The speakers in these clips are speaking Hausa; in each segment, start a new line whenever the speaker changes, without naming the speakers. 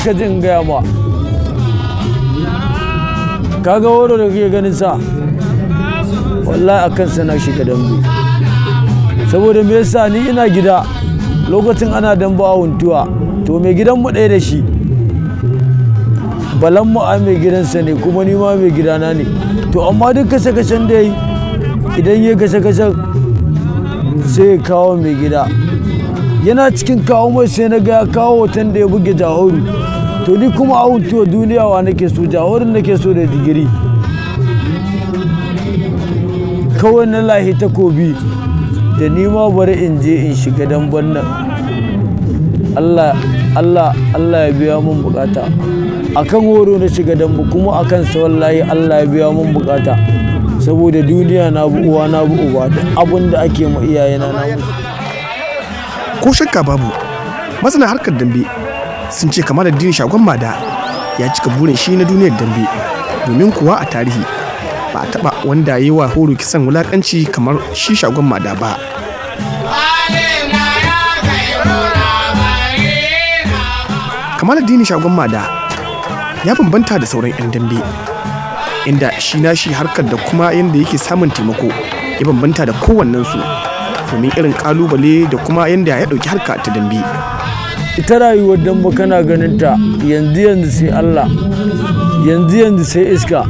ka jin gaya ma kaga woro da kake ganin sa wallahi akan sana shiga dambe saboda me yasa ni ina gida lokacin ana dambe a huntuwa to mai gidan mu ɗaya da shi balan mu a mai gidansa ne kuma ni ma mai gidana ne to amma duk kashe kashen da yi idan ya kashe kashen sai ya kawo mai gida yana cikin kawo mai sai na ga ya kawo hoton da ya buge jahoru to ni kuma a huntuwa duniya wa nake so jahorin nake so da digiri kawai na lahi takobi da ni ma bari in je in shiga damban nan Allah Allah Allah ya biya mun bukata akan horo na shiga dambu kuma akan sa wallahi Allah ya biya mun bukata saboda duniya na bu uwa na bu uba da abin da ake ma iyayena na
ko shakka babu masana harkar dambe sun ce kamar addinin shagon mada ya cika burin shi na duniyar dambe domin kuwa a tarihi ba a taba wanda ya yi wa horo kisan wulakanci kamar shi shagon mada ba kamar addinin shagon mada ya bambanta da sauran 'yan dambe inda shi na shi harkar da kuma yadda yake samun taimako ya bambanta da kowannensu domin irin kalubale da kuma yadda ya ɗauki harka ta dambe
ita rayuwar dambe kana ganin ta yanzu yanzu sai Allah yanzu yanzu sai iska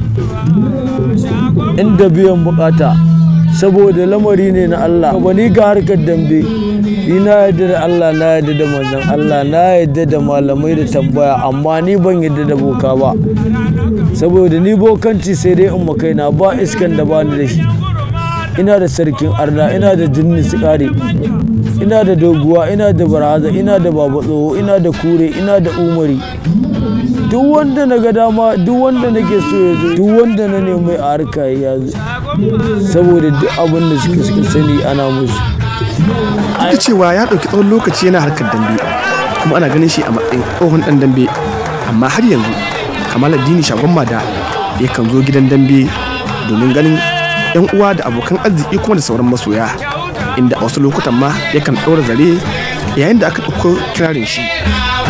inda biyan bukata saboda lamari ne na Allah ba ni ga harkar dambe ni na yadda da Allah na yadda da manzon Allah na yadda da malamai da tambaya amma ni ban yadda da boka ba saboda ni bokanci sai dai in makaina ba iskan da bani da shi ina da sarkin arna ina da jinni sikari ina da doguwa ina da baraza ina da baba tsoho ina da kure ina da umari duk wanda na ga dama duk wanda nake so ya zo duk wanda na nemi a harka ya zo saboda duk abin da suka suka sani ana musu
duk cewa ya ɗauki tsawon lokaci yana harkar dambe kuma ana ganin shi a matsayin tsohon ɗan dambe amma har yanzu kamal addini shagon mada yakan zo gidan dambe domin ganin yan uwa da abokan arziki kuma da sauran masoya inda a wasu lokutan ma yakan ɗaura zare yayin da aka ɗauko kirarin shi